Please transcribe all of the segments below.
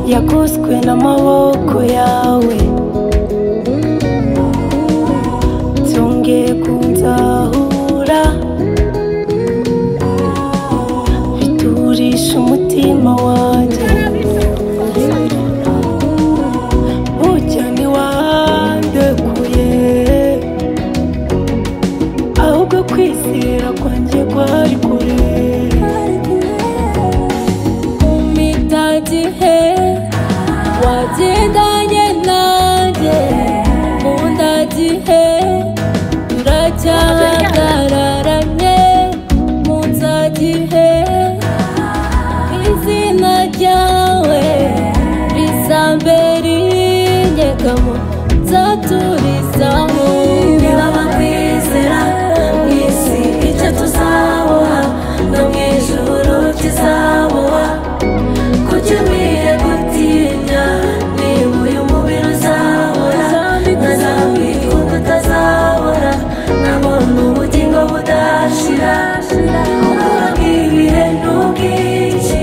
naguswe n'amaboko yawe byongeye kunzahura biturisha umutima wanjye burya ntiwandekuye ahubwo kwizera kwanjye kwari kure Mpita gihe wagendanye nanjye nkunda gihe turacyahagararanye mu nzagihe izina ryawe rizambere inyegamo nzaturizamo Nibaba kwizera mu isi icyo tuzabuha no mu ijuru kizabuha kuki umwiye gutinya niba uyu mubiri uzabura ntazamwitwa utazabura nabona ubugingo budashira ubura bw'ibihe n'ubwinshi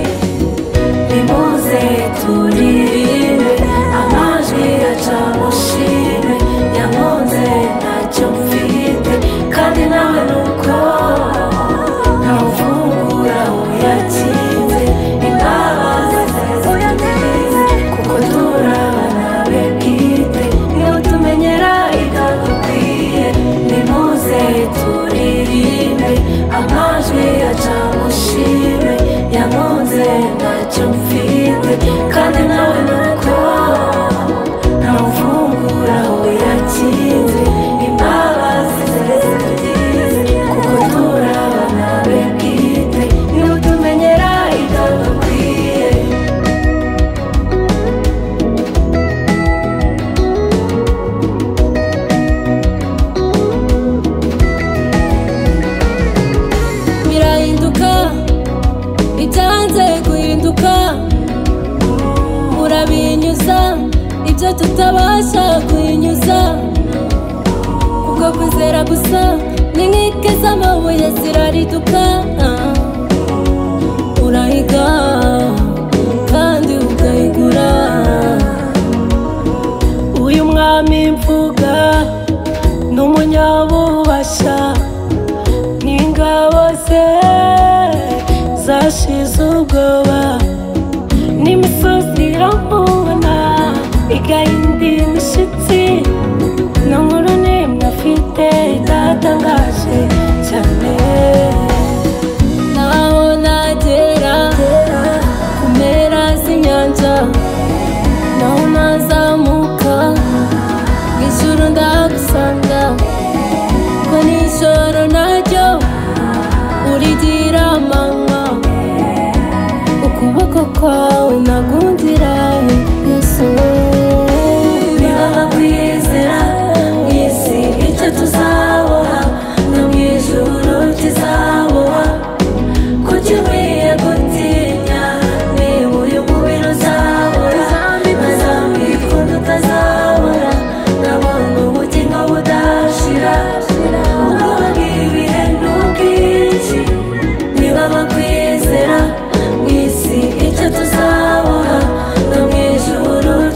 nimuze turirimbe amajwi aca mushime yankunze ntacyo mfite kandi nawe nuko ntawufungura uyakinze imbabazi zitugwize kuko turabana be bwite iyo tumenyera itagukwiye nimuze turirimbe amajwi aca mushime yankunze ntacyo mfite kandi nawe nuko ntawufungura uyakinze imbabazi zitugwize kuko turabana be bwite iyo tumenyera itagukwiye birahinduka ibyanze guhinduka murabinyuza ibyo tutabasha kubinyuza kubwo kwizera gusa ni nk'ike z'amabuye zirariduka urahiga kandi ukayigura uyu mwami mvuga n'umunyabubasha n'ingabo ze zashize ubwoba n'imisozi iramubona igahinda imishyitsi no mu runini afite itatangaje cyane naho nagera ku mpera z'inyanja naho nazamuka mu ijuru ndagusanga ko nijoro naryo urigira amanywa ukuboko kwawe nagundiraye yesu Nibaba kwizera mu isi icyo tuzabuha no mu ijuru kizabuha kuki ukwiye gutinya niba uyu mubiri uzabura ntazamwikunda utazabura nabona ubugingo budashira ubwoba bw'ibihe n'ubwinshi nibaba kwizera mu isi icyo tuzabuha no mu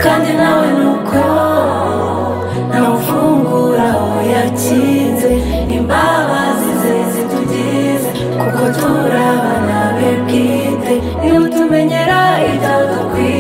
kandi nawe nuko ntawufungura yakinze imbabazi ze zitugize kuko turabana be bwite niba utumenyera ibyo dukwiye